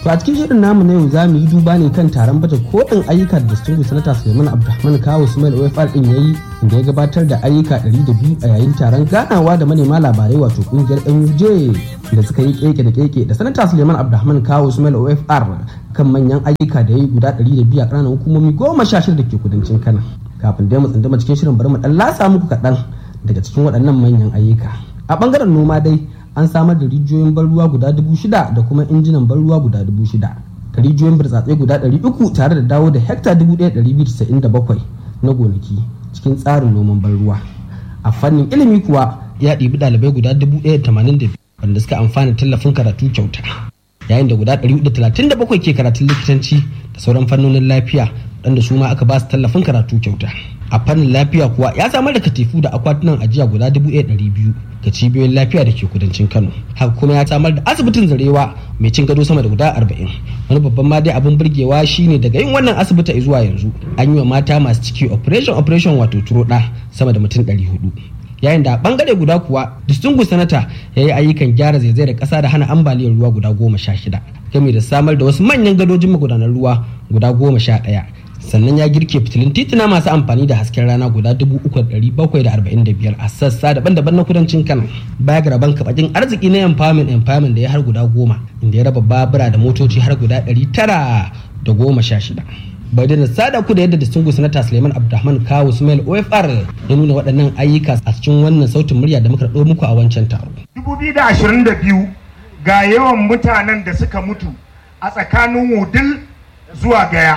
To a cikin shirin namu na yau za mu yi duba ne kan taron baje kolin ayyuka da Distinguished Senator Suleiman Abdulrahman Kawo Ismail OFR din yayi inda ya gabatar da ayyuka 102 a yayin taron ganawa da manema labarai wato kungiyar NUJ da suka yi keke da keke da Senator Suleiman Abdulrahman Kawo Ismail OFR kan manyan ayyuka da yayi guda 102 a ƙananan hukumomi goma sha shida da ke kudancin Kano. Kafin dai mu tsunduma cikin shirin bari mu dan lasa muku kaɗan daga cikin waɗannan manyan ayyuka. A ɓangaren noma dai an samar da rijiyoyin ban ruwa guda dubu shida da kuma injinan ban ruwa guda dubu shida da rijiyoyin burtsatse guda ɗari uku tare da dawo da hekta dubu ɗaya ɗari biyu casa'in da bakwai na gonaki cikin tsarin noman ban ruwa a fannin ilimi kuwa ya ɗibi ɗalibai guda dubu ɗaya tamanin da biyu wanda suka amfana tallafin karatu kyauta yayin da guda ɗari da talatin da bakwai ke karatun likitanci da sauran fannonin lafiya waɗanda su ma aka ba su tallafin karatu kyauta a fannin lafiya kuwa ya samar da katifu da akwatunan ajiya guda dubu ɗaya ɗari biyu ga cibiyoyin lafiya da ke kudancin kano haka kuma ya samar da asibitin zarewa mai cin gado sama da guda arba'in wani babban ma dai abin burgewa shine daga yin wannan asibiti zuwa yanzu an yi wa mata masu ciki operation operation wato turoɗa sama da mutum ɗari hudu yayin da a bangare guda kuwa distingu sanata ya yi ayyukan gyara zaizayar ƙasa da hana ambaliyar ruwa guda goma sha shida game da samar da wasu manyan gadojin magudanar ruwa guda goma sha ɗaya sannan ya girke fitilun tituna masu amfani da hasken rana guda 3,745 a sassa daban-daban na kudancin kano baya ga rabon kabakin arziki na empowerment empowerment da ya har guda goma inda ya raba babura da motoci har guda 916 bai da sada ku da yadda distinguished senator suleiman abdulrahman kawo ismail ofr ya nuna waɗannan ayyuka a cikin wannan sautin murya da muka ɗau muku a wancan taro 2022 ga yawan mutanen da suka mutu a tsakanin wudil zuwa gaya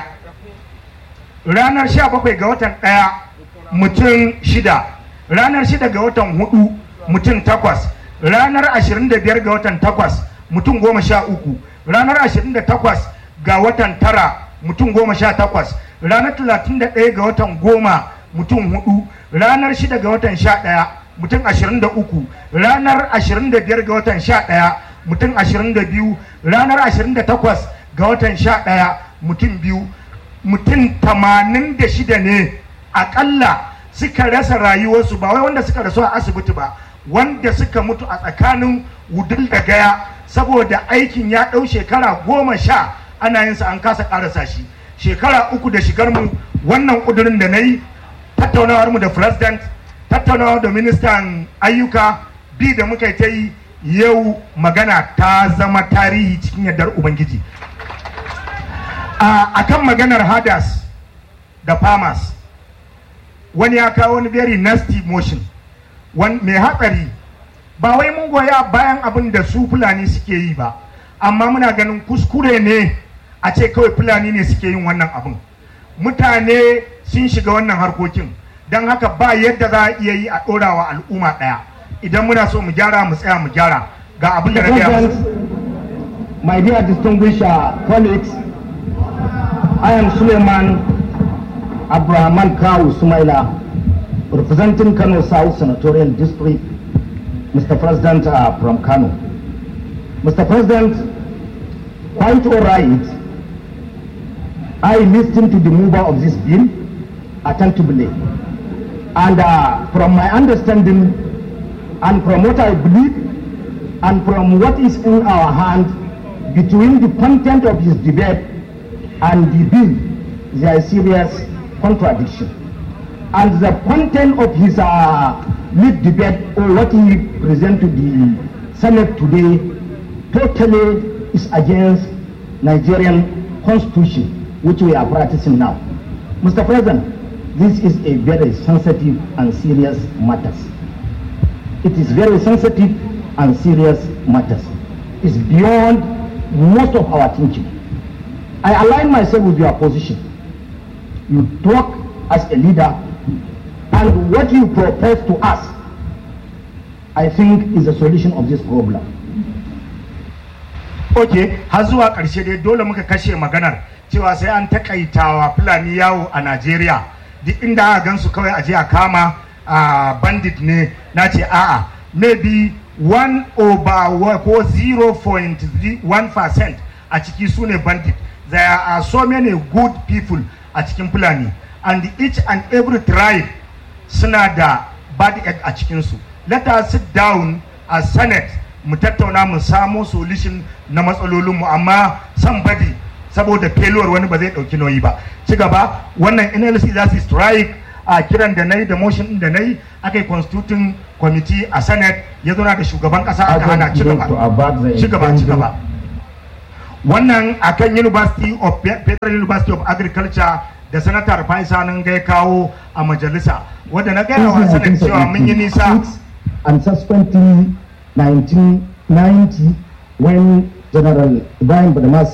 ranar 17 ga watan ɗaya mutum shida ranar shida ga watan hudu mutum takwas ranar 25 ga watan takwas mutum goma sha uku ranar 28 ga watan tara mutum goma sha takwas ranar 31 ga watan goma mutum hudu ranar shida ga watan sha ɗaya mutum 23 ranar 25 ga watan sha ɗaya mutum 22 ranar 28 ga watan sha ɗaya mutum biyu mutum tamanin da shida ne akalla suka rasa rayuwarsu ba wai wanda suka rasu a asibiti ba wanda suka mutu a tsakanin wudul da gaya saboda aikin ya ɗau shekara goma sha ana yin sa an kasa ƙarasa shi shekara uku da shigar mu wannan ƙudurin da na yi tattaunawar mu da president tattaunawar da ministan ayyuka bi da muka ta yi yau magana ta zama tarihi cikin yardar ubangiji a kan maganar hadas da farmers wani ya kawo wani very nasty motion mai hatsari ba wai mun goya bayan abin da su fulani suke yi ba amma muna ganin kuskure ne a ce kawai fulani ne suke yin wannan abin mutane sun shiga wannan harkokin don haka ba yadda za a iya yi a ɗorawa al'umma ɗaya idan muna so mu gyara mu tsaya mu gyara ga abin da na gaya My dear distinguished uh, colleagues, I am Suleiman Abrahaman Kawu Sumaila, representing Kano South Senatorial District, Mr. President uh, from Kano. Mr. President, quite all right, I listened to the mover of this bill attentively. And uh, from my understanding, and from what I believe, and from what is in our hand, between the content of his debate and the bill, there is serious contradiction. And the content of his uh, lead debate, or what he presented to the Senate today, totally is against Nigerian constitution, which we are practicing now. Mr. President, this is a very sensitive and serious matter. It is very sensitive and serious matters. It's beyond most of our thinking. I align myself with your position. You talk as a leader, and what you propose to us, I think, is the solution of this problem. ok har zuwa ƙarshe dai dole muka kashe maganar cewa sai an takaitawa fulani yawo a najeriya duk inda aka gansu kawai a je a kama a bandit ne na ce a'a maybe 1 over ko 0.1 percent a ciki su ne bandit there are so many good people a cikin fulani and each and every tribe suna da bad egg a cikinsu let us sit down as senate mu tattauna mu samo solution na matsalolinmu amma somebody saboda failure wani ba zai ɗauki nauyi ba ci gaba wannan nlc za su strike a kiran da na yi da motion ɗin da na yi aka yi constituting committee a senate ya zauna da shugaban ƙasa aka hana ci gaba ci gaba ci gaba wannan akan university of federal university of agriculture da sanatar faisa nan ga kawo a majalisa wadda na gaya wa sanar cewa mun yi nisa and subsequently 1990 when General Ibrahim Badamasi